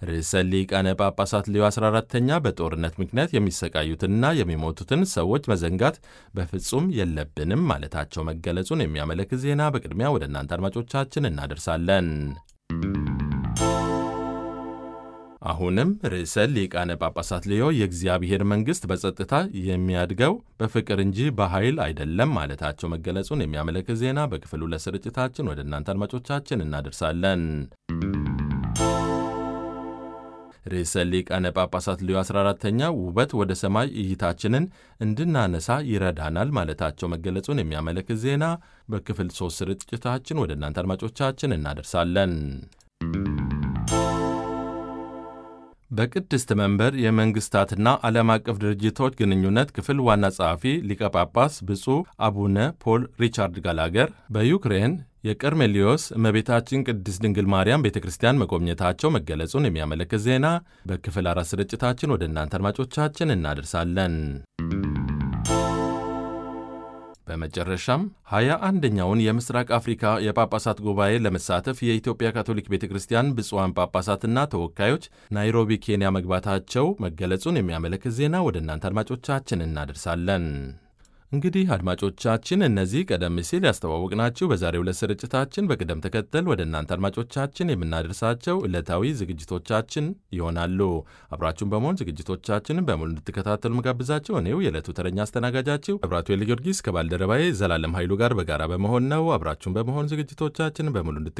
ርዕሰ ሊቃነ ጳጳሳት ሌዮ 14ተኛ በጦርነት ምክንያት የሚሰቃዩትንና የሚሞቱትን ሰዎች መዘንጋት በፍጹም የለብንም ማለታቸው መገለጹን የሚያመለክት ዜና በቅድሚያ ወደ እናንተ አድማጮቻችን እናደርሳለን። አሁንም ርዕሰ ሊቃነ ጳጳሳት ሌዮ የእግዚአብሔር መንግሥት በጸጥታ የሚያድገው በፍቅር እንጂ በኃይል አይደለም ማለታቸው መገለጹን የሚያመለክት ዜና በክፍል ሁለት ስርጭታችን ወደ እናንተ አድማጮቻችን እናደርሳለን። ርዕሰ ሊቃነ ጳጳሳት ሌዮ 14ተኛ ውበት ወደ ሰማይ እይታችንን እንድናነሳ ይረዳናል ማለታቸው መገለጹን የሚያመለክት ዜና በክፍል ሦስት ስርጭታችን ወደ እናንተ አድማጮቻችን እናደርሳለን። በቅድስት መንበር የመንግሥታትና ዓለም አቀፍ ድርጅቶች ግንኙነት ክፍል ዋና ጸሐፊ ሊቀ ጳጳስ ብፁዕ አቡነ ፖል ሪቻርድ ጋላገር በዩክሬን የቀርሜሊዮስ እመቤታችን ቅድስት ድንግል ማርያም ቤተ ክርስቲያን መጎብኘታቸው መገለጹን የሚያመለክት ዜና በክፍል አራት ስርጭታችን ወደ እናንተ አድማጮቻችን እናደርሳለን። በመጨረሻም ሀያ አንደኛውን የምስራቅ አፍሪካ የጳጳሳት ጉባኤ ለመሳተፍ የኢትዮጵያ ካቶሊክ ቤተ ክርስቲያን ብፁዓን ጳጳሳትና ተወካዮች ናይሮቢ ኬንያ መግባታቸው መገለጹን የሚያመለክት ዜና ወደ እናንተ አድማጮቻችን እናደርሳለን። እንግዲህ አድማጮቻችን እነዚህ ቀደም ሲል ያስተዋወቅናችሁ በዛሬው ዕለት ስርጭታችን በቅደም ተከተል ወደ እናንተ አድማጮቻችን የምናደርሳቸው ዕለታዊ ዝግጅቶቻችን ይሆናሉ። አብራችሁን በመሆን ዝግጅቶቻችንን በሙሉ እንድትከታተሉ መጋብዛቸው እኔው የዕለቱ ተረኛ አስተናጋጃችሁ መብራቱ ጊዮርጊስ ከባልደረባዬ ዘላለም ኃይሉ ጋር በጋራ በመሆን ነው። አብራችሁን በመሆን ዝግጅቶቻችንን በሙሉ እንድት